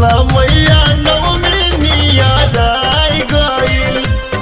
शीतला मैया नवमी नियराय गइल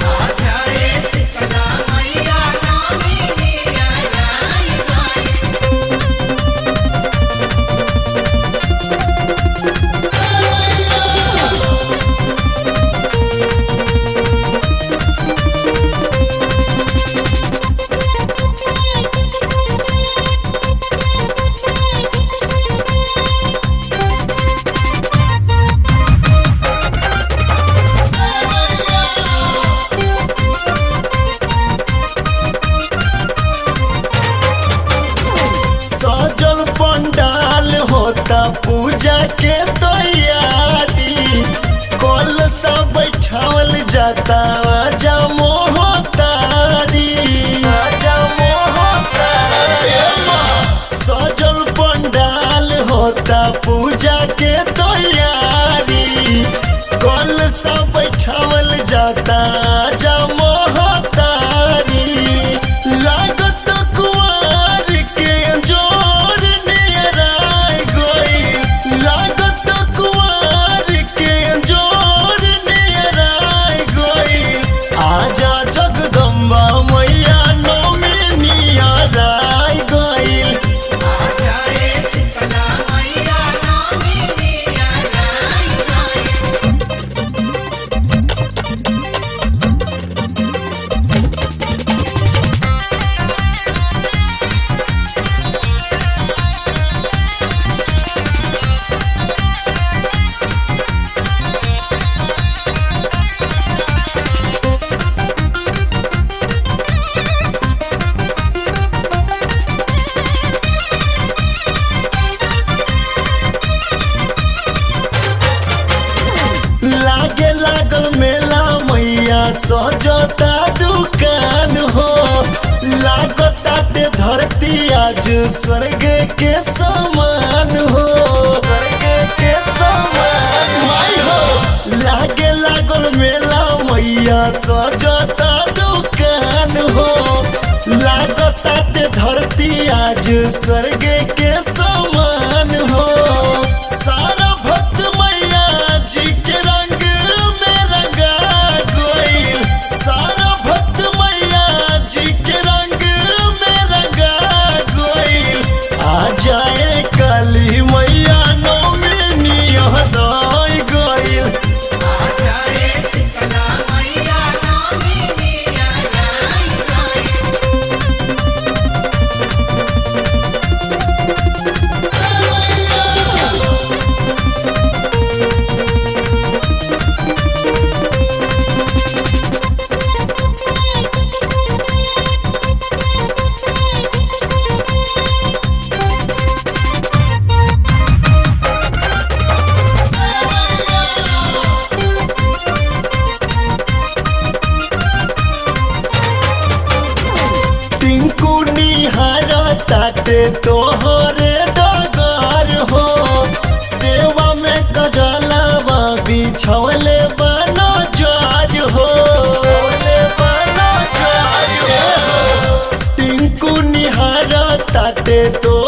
सजल पंडाल होता पूजा के तैयारी कल सा बैठावल जाता आजा मोहतारी आजा मोहतारी सजल पंडाल होता पूजा के तैयारी कल सा बैठावल जाता आजा मोहतारी लागत कुआर के जोर नियराय गई लागत कुआर के जोर नियराय गई आजा जगदम्बा मैया नौमी नियराय गई लागे लागल मेला मैया सजता दुकान हो लागताटे धरती आज स्वर्ग के समान हो स्वर्ग के समान माई हो लागे लागल मेला मैया सजता दुकान हो लागताटे धरती आज स्वर्ग के समान हो सारा भक्त मैया जी के रंग में रंगा गइल सारा भक्त मैया जी के रंग में रंगा गइल आ जाए काली मैया नौमी निहराय गइल टिंकू निहार ताटे तोहरे डगर हो सेवा में गजलावा बिछवले बनो जार हो टिंकू निहार ताटे तो